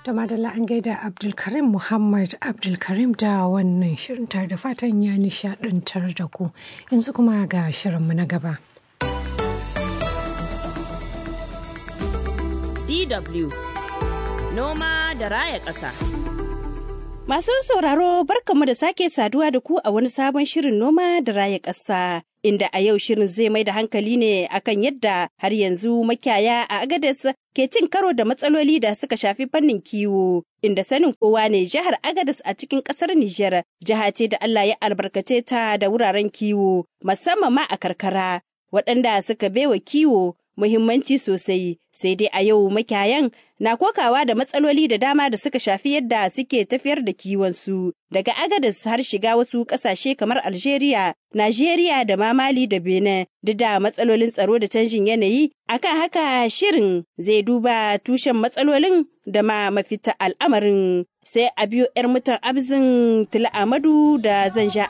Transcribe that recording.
Da madalla an gaida Abdulkarim Muhammad Abdulkarim da wannan shirin tare da fatan ya nishadantar da ku. Yanzu kuma ga shirinmu na gaba. DW Noma da Raya Ƙasa. Masu sauraro barkanmu da sake saduwa da ku a wani sabon shirin noma da raya ƙasa. Inda a yau shirin zai mai da hankali ne akan yadda har yanzu makiyaya a Agadez ke cin karo da matsaloli da suka shafi fannin kiwo. Inda sanin kowa ne jihar Agadez a cikin ƙasar Nijar jiha ce da Allah ya albarkace ta da wuraren kiwo musamman ma a karkara waɗanda suka baiwa kiwo muhimmanci sosai sai dai a yau makiyayan na kokawa da matsaloli da dama da suka shafi yadda suke tafiyar da kiwonsu daga agadas har shiga wasu kasashe kamar algeria najeriya da ma mali da benin duk da matsalolin tsaro da canjin yanayi akan haka shirin zai duba tushen matsalolin da ma mafita al'amarin sai a biyo 'yar mutan abzin tila amadu da zan sha